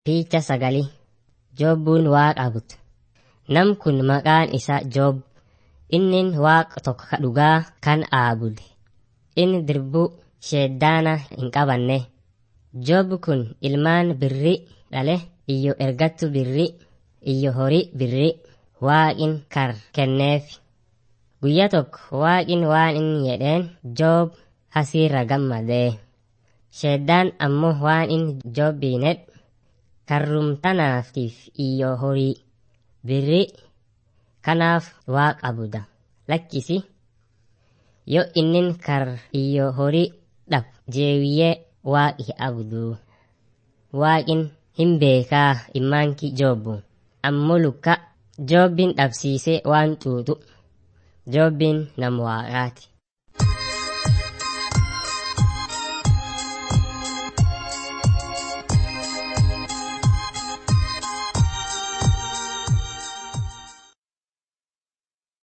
Fiicha sagalii Joobbuun waaqa abudu. Nam kun maqaan isaa Joob. Innin waaqa tokko ka dhugaa kan aabude. Inni dirbuu sheeddaana hin qabanne. Joob kun ilmaan birrii dhale iyyo ergattu birrii iyyo horii birrii waaqin kar kenneef. Guyyaa tokko waaqin waan inni jedheen Joob hasiirra gammadee. Sheeddaan ammoo waan inni Joobbiin jedhe karrumtanaatiif iyyo horii birrii kanaaf waaqa abuda lakkisi yoo innin kar iyyo horii dhab jeewiyyee waaqi abudu waaqin hin beekaa immaanki joobbu ammoo lukka joobbiin dhabsiisee waan xuuxu joobbiin nam waaqaati